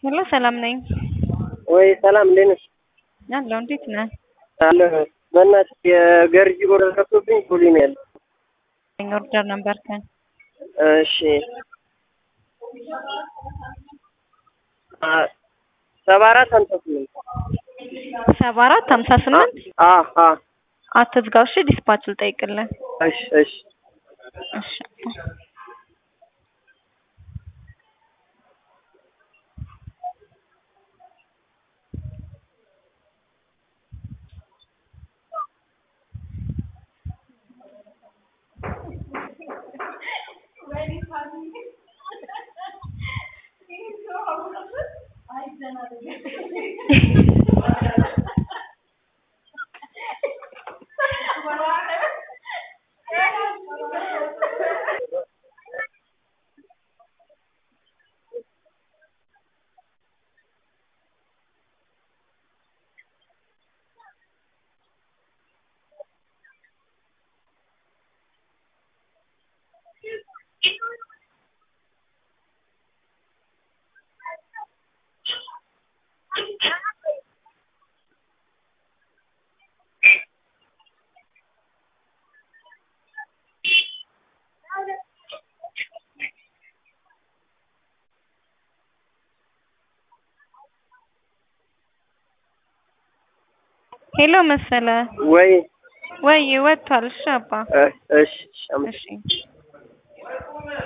ሄሎ ሰላም ነኝ። ወይ ሰላም እንዴት ነሽ? አለሁ። እንዴት ነህ? አለ በእናትህ የገርጂ ኦርደር ገብቶብኝ ፖሊ ነው ያለው። ኦርደር ነበርከን? እሺ አ- ሰባ አራት ሀምሳ ስምንት ሰባ አራት ሀምሳ ስምንት አ አ አትዝጋው እሺ። ዲስፓች ልጠይቅልህ። እሺ እሺ እሺ ሄሎ መሰለ ወይ ወይ ወጥቷል። እሺ አባ እ- እሺ እሺ አመ- እሺ